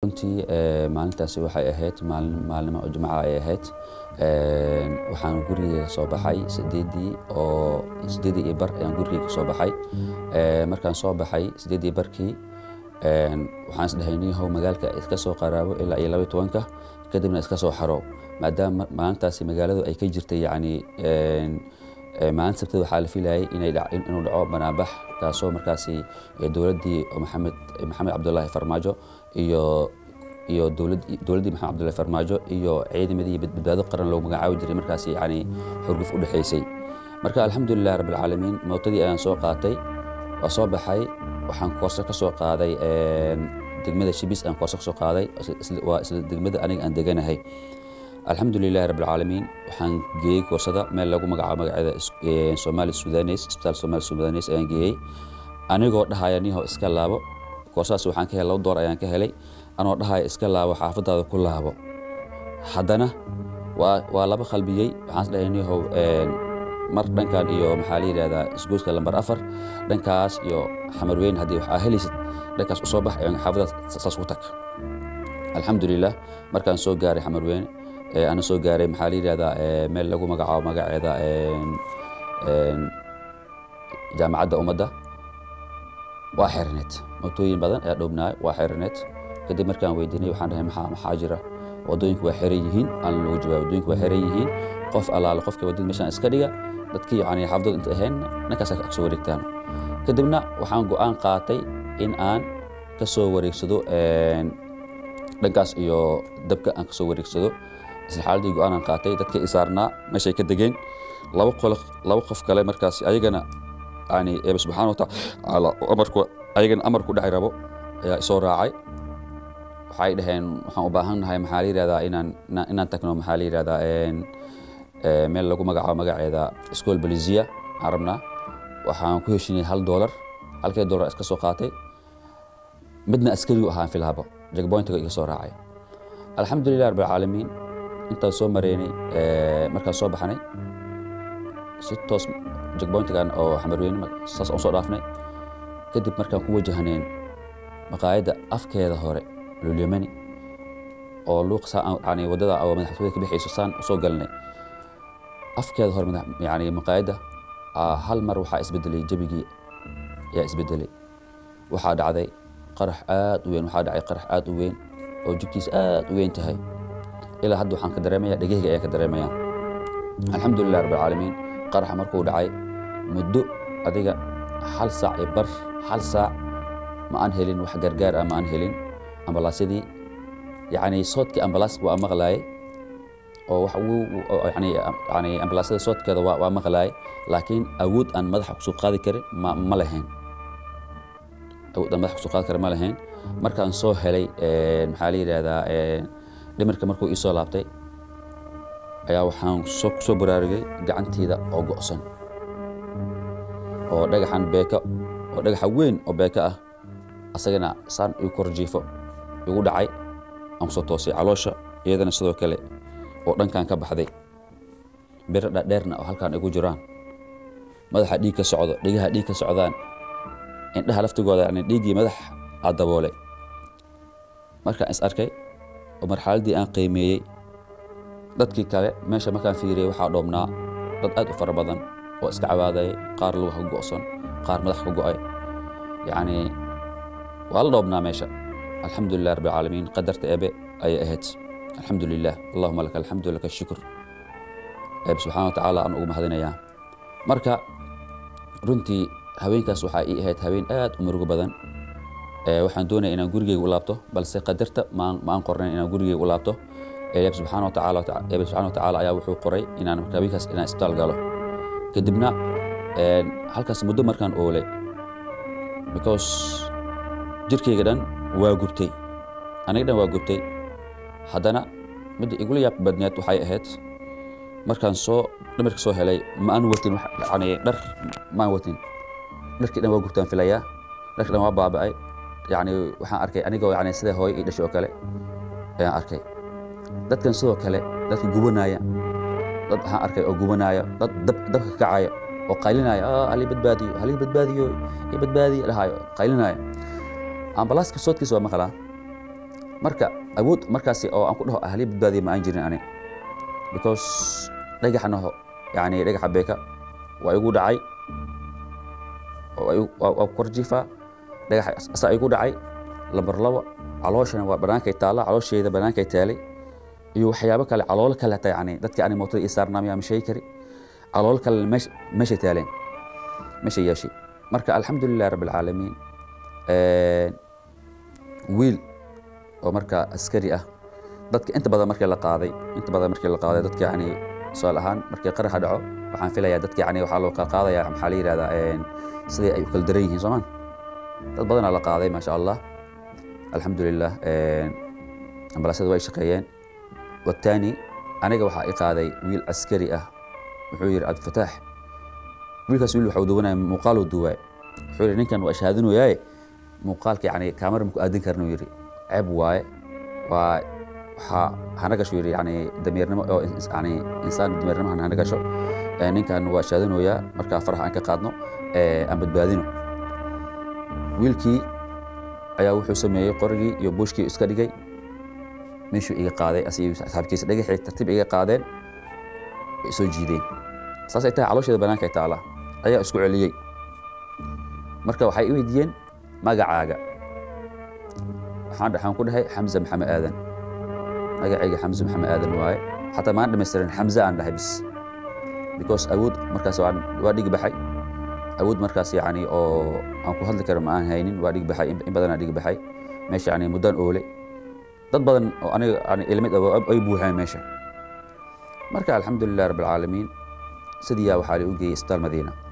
runtii maalintaasi waxay ahayd maalnimo oo jimca ay ahayd waxaan gurigeyga soo baxay sideedii oo sideedii iyo bar ayaan gurigeyga soo baxay markaan soo baxay sideedii barkii waxaan isdhahay niyahow magaalka iska soo qaraabo ilaa iyo laba tobanka kadibna iska soo xaro maadaama maalintaasi magaaladu ay ka jirtay yacni maalin sabtada waxaa la filayay inay inuu dhaco banaanbax kaasoo markaasi dowladdii maxamed maxamed cabdullaahi farmaajo iyo iyo dowladdii maxamed cabdullahi farmaajo iyo ciidamadii badbaado qaran loogu magacaabi jiray markaasi yacni xurguf u dhexaysay marka alxamdulilah rabbilcaalamiin mootadii ayaan soo qaatay waa soo baxay waxaan koorso ka soo qaaday degmada shibis aan koorso ka soo qaaday waa isla degmada aniga aan deganahay alxamdu lilahi rabbilcaalamiin waxaan geeyey koorsada meel lagu magacaabo magaceeda somaali sudanes isbitaal somaali sudanes ayaan geeyey anigoo dhahaya niho iska laabo koorsadaas waxaan ka helay laba door ayaan ka helay anoo dhahaya iska laabo xaafadaada ku laabo haddana waa waa laba qalbiyey waxaan is dhahay nihow mar dhankan iyo maxaa la yidhahdaa isgoyska lambar afar dhankaas iyo xamarweyn haddii waxaa helaysid dhankaas usoo bax xaafadaas saas ku tag alxamdulilah markaan soo gaaray xamarweyne ana soo gaaray maxaa la yidhahdaa meel lagu magacaabo magaceeda jaamacadda ummadda waa xerineed mootooyin badan ayaa dhowbnaay waa xerineed kadib markaan weydiinay waxaan dhahay maxaa maxaa jira waddooyinku waa xiran yihiin aan lagu jawaab waddooyinku waa xiran yihiin qof allaale qofka waddada meeshaan iska dhiga dadkii yacni xaafadooda inta ahayn dhankaas ag soo wareegtaan kadibna waxaan go'aan qaatay in aan ka soo wareegsado dhankaas iyo dabka aan ka soo wareegsado isla xaaladii go-aanan qaatay dadka isaarnaa meeshay ka degeen laba qolo laba qof kale markaas ayagana yani eeba subxaana watacaala amarku ayagana amarku dhaci rabo ayaa isoo raacay waxay dhaheen waxaan u baahan nahay maxaa la yidhahdaa inaan inaan tagno maxaa la yidhahdaa meel lagu magacaabo magaceeda school belizia aan rabnaa waxaan ku heshinay hal doolar halkee doolar iska soo qaatay midna askarigu ahaan filhabo jagboyntiga iga soo raacay alxamdulilah rabbilcaalamiin intaan soo mareynay markaan soo baxnay si toos jagboyntigan oo xamarweyne saas aan soo dhaafnay kadib markaan ku wajahneen maqaayadda afkeeda hore lulyamani oo luuq yani waddada oo madaxtooyada ka bixayso saan usoo galnay afkeeda hore yani maqaayadda hal mar waxaa isbedelay jebigii ayaa isbedelay waxaa dhacday qarax aad u weyn waxaa dhacay qarax aad u weyn oo jugtiisa aad u weyn tahay ilaa hadda waxaan ka dareemaya dhegahayga ayaan ka dareemaya alxamdulilah rabbilcaalamiin qaraxa markuu dhacay muddo adiga hal saac iyo bar hal saac ma aan helin wax gargaar ah ma aan helin ambalaasyadii yacni soodkii ambalaaska waa maqlaayay oo wax yani yani ambalaasyada soodkeeda waa waa maqlaayay laakiin awood aan madaxa kusoo qaadi karin ma ma lahayn awood aan madaxa kusoo qaadi karin ma lahayn markaan soo helay maxaa la yidhahdaa dhimirka markuu ii soo laabtay ayaa waxaan soo soo baraarugay gacanteyda oo go'san oo dhagaxan beeka oo dhagaxa weyn oo beeka ah asagana saan igu kor jiifo igu dhacay aan kusoo toosay caloosha iyadana sidoo kale oo dhankan ka baxday biro dhadheerna oo halkan igu jiraan madaxa dhiig ka socdo dhigaha dhiig ka socdaan indhaha laftigooda yani dhiiggii madax aa daboolay markaan is arkay oo marxaladdii aan qiimeeyey dadkii kale meesha markaan fiiriyey waxaa dhoobnaa dad aad u fara badan oo iska cawaadayay qaar luga ka go'san qaar madax ka go'ay yacni waa la dhoobnaa meesha alxamdulilah rabbilcaalamiin qadarta ebe ayay ahayd alxamdu lilah allahuma laka alxamdu laka shukur eebe subxana wa tacaala aan ugu mahadinayaa marka runtii haweenkaas waxaa ii ahayd haween aad u murugo badan waxaan doonaya inaan gurigeyga u laabto balse qadarta ma aan qornayn inaan gurigeyga u laabto eeb subxaana wa tacaala eebe subxana wa tacaala ayaa wuxuu qoray inaan marka haweenkaas inaan isbitaal galo kadibna halkaas muddo markaan oolay because jirkayga dhan waa gubtay aniga dhan waa gubtay haddana midda igula yaab badneed waxay ahayd markaan soo dhimirka soo helay ma aan watin yani dhar ma aan watin dharkii dhan waa gubtaan filayaa dharkii dhan waa baaba'ay yani waxaan arkay anigoo yani sida hooyo ii dhashay oo kale ayaan arkay dadkan sidoo kale dadka gubanaya dad waxaan arkay oo gubanaya dad dabka kacaya oo qaylinaya halii badbaadiyo halii badbaadiyo i badbaadiyo dhahayo qaylinaya ambalaaska soodkiisa waa maqlaa marka awood markaasi oo aan ku dhaho ahliya badbaadiya ma aan jirin ani because dhagaxna yani dhagaxa beeka waa igu dhacay waa kor jiifaa dhagaxa asaa igu dhacay lambar labo calooshana waa banaankay taalla caloosheeda banaankay taalay iyo waxyaabo kale caloolo kale hata yani dadkii ani mootada ii saarnaamaya ma sheegi kari caloolo kale meesha taaleen meesha yeeshay marka alxamdulilah rabbi alcaalamiin wiil oo marka askari ah dadka inta badan markii la qaaday inta badan markii la qaaday dadka yani tusaale ahaan markii qaraxa dhaco waxaan filayaa dadka yani waxaa loo kala qaadaya maxaa la yidhahdaa sidii ay u kala daran yihiin soomaan dad badanaa la qaaday maasha allah alxamdulilah ambalaasyada way shaqeeyeen wataani aniga waxaa i qaaday wiil askari ah wuxuu yidhi cabdifataax wiilkaas wiil waxau duwanaya muuqaaluu duwaa wuxuu yidhi ninkan waa shahaadinooyaaye muuqaalka yani kaamara maku aadin karna uu yidhi ceeb waaye waa waxaa hana gasho yidhi yani damiirnimo oo yani insaan damiirnimo hana gasho ninkan waa shahaadinooyaa markaa faraha aan ka qaadno aan badbaadino wiilkii ayaa wuxuu sameeyey qorigii iyo buushkii iska dhigay meeshuu iga qaaday asiyo asxaabkiisa dhagaxii tartiib iga qaadeen way soo jiideen saasay tahay caloosheeda banaanka ay taala ayaa isku celiyey marka waxay i weydiiyeen magacaaga waxaan waxaan ku dhahay xamza maxamed aadan magacayga xamza maxamed aadan waaye xataa maan dhamaystirin xamza aan dhahay bis because awood markaas waa dhigi baxay awood markaas yani oo aan ku hadli karo ma aan haynin waa dhigi baxay in badanaa dhigi baxay meesha yani muddaan oole dad badan oo aniga ilmid ay buuxeen meesha marka alxamdulilah rabbi alcaalamiin sidiiyaa waxaa la u geeyey isbitaal madiina